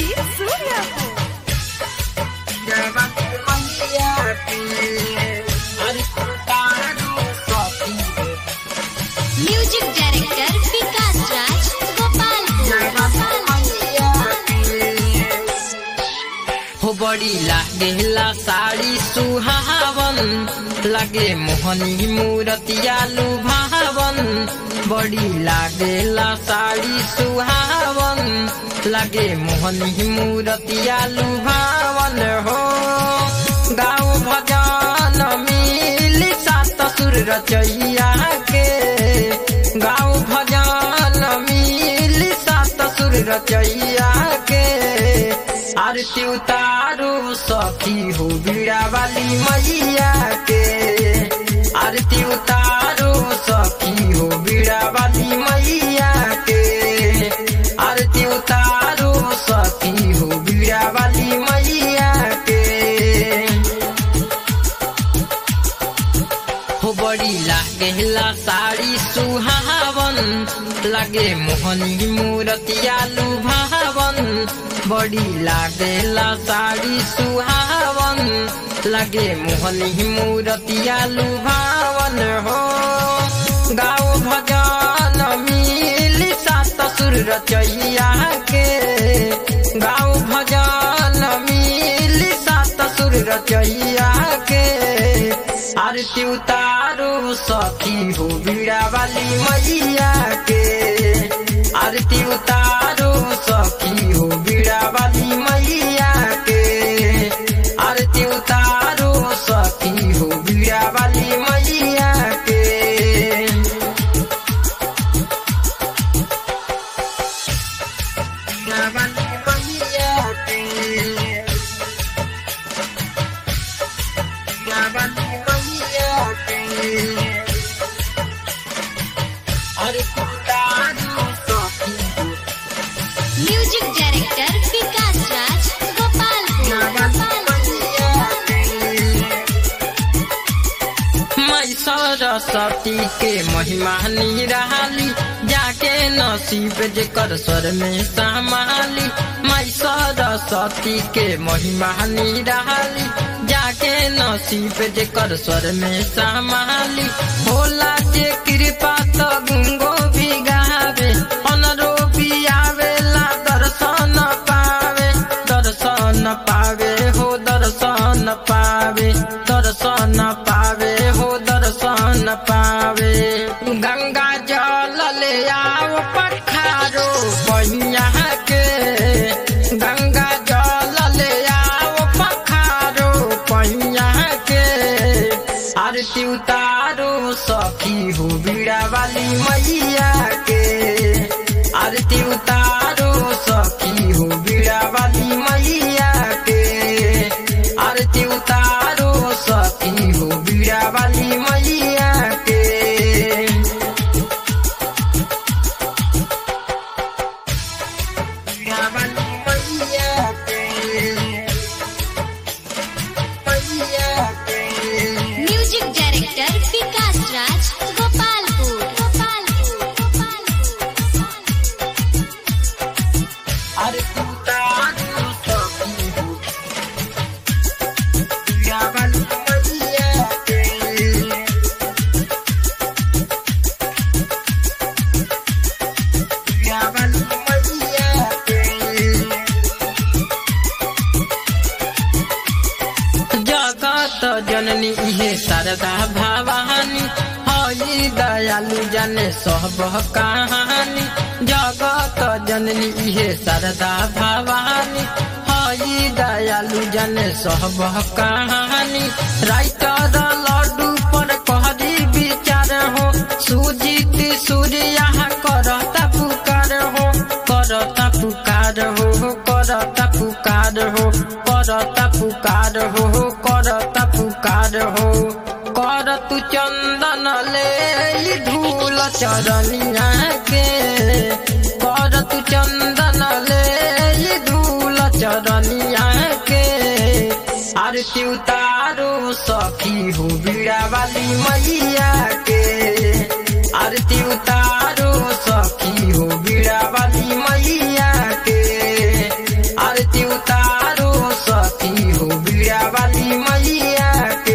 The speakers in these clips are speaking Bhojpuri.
Sandeep Suryapur. Music director Vikas Raj Gopalpur हो बड़ी लागेला साड़ी सुहावन लगे मोहनी मूरतिया लुभावन बड़ी लागेला साड़ी सुहावन लगे मोहनी मूरतिया लुभावन हो गाँव भजन मिली सात सुर रचैया के गाँव भजन मिली सात सुर रचैया के आरती उतारो सखी हो बीड़ा वाली मैया के आरती उतारो सखी हो बीड़ा वाली मैया के आरती उतारो सखी हो बीड़ा वाली मैया के हो बड़ी लागेला साड़ी सुहावन लगे मोहनी मूरतिया लुभावन बड़ी लागेला साड़ी सुहावन लगे मोहनी मूरतिया लुभावन हो गाँव भजन मिली सात सुर रचैया के गाँव भजन मिली सात सुर रचैया के आरती उतारो सखी हो बीड़ा वाली मैया के आरती उतारो सखी हो बीड़ा वाली मैया के आरती उतारो सखी हो बीड़ा वाली मैया के म्यूजिक डायरेक्टर विकास राज गोपालपुर मैं सरस्वती के महिमा निराली जाके नसीब जेकर स्वर में समाली मैं सरस्वती के महिमा निराली जाके नसीब जेकर स्वर में समाली भोला के कृपा तो गुंगो भी गावे अनरो भी आवेला दर्शन पावे दर्शन पावे हो दर्शन पावे दर्शन पावे हो दर्शन पावे गंगा जल ले आओ पखारो बहिया के गंगा जल ले आओ पखारो बहिया के आरती उतारो सखी हो बीड़ा वाली मैया के आरती उतारो सखी हो बीड़ा वाली मैया के आरती उतारो सखी हो बीड़ा वाली मैया के बीड़ा वाली मैया के मैया के म्यूजिक डायरेक्टर विकास राज गोपालपुर गोपालपुर अरे तू तारू सखी हो बीड़ा वाली मैया के बीड़ा वाली मैया के जगत जननी इहे शारदा भवानी हई दयालु जने सब कहानी जगत जननी इहे शारदा भवानी हई दयालु जने सब कहानी राइटर लड्डू पर कहरी विचार हो सुजीत सूर्या करता पुकार हो करता पुकार हो करता पुकार हो करता पुकार हो करता पुकार हो कर तू चंदन ले ई धूल चरनिया के कर तू चंदन ले ई धूल चरनिया के आरती उतारो सखी हो बीड़ा वाली मैया के आरती उतारो सखी हो बीड़ा वाली मैया के आरती आरती उतारो सखी हो बीड़ा वाली मैया के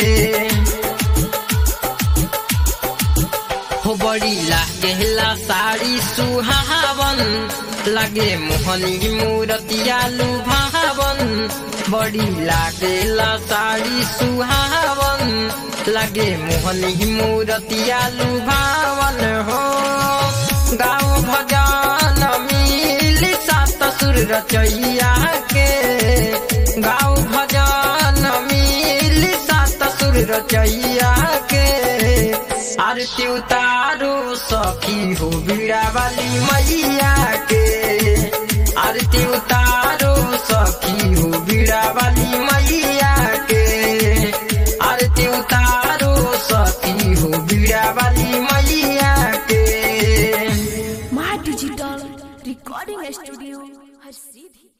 हो बड़ी लागेला साड़ी सुहावन लागे मोहनी मूरतिया लुभावन बड़ी लागेला साड़ी सुहावन लागे मोहनी मूरतिया लुभावन हो गाँव भजन मिल सात सुर रचैया के गाँव भजन मिल सात सुर रचैया के आरती उतारो सखी हो बीड़ा वाली मैया के आरती उतारो सखी हो बीड़ा वाली मैया के आरती उतारो सखी हो बीड़ा वाली मैया के माँ डिजिटल रिकॉर्डिंग स्टूडियो हर सीधी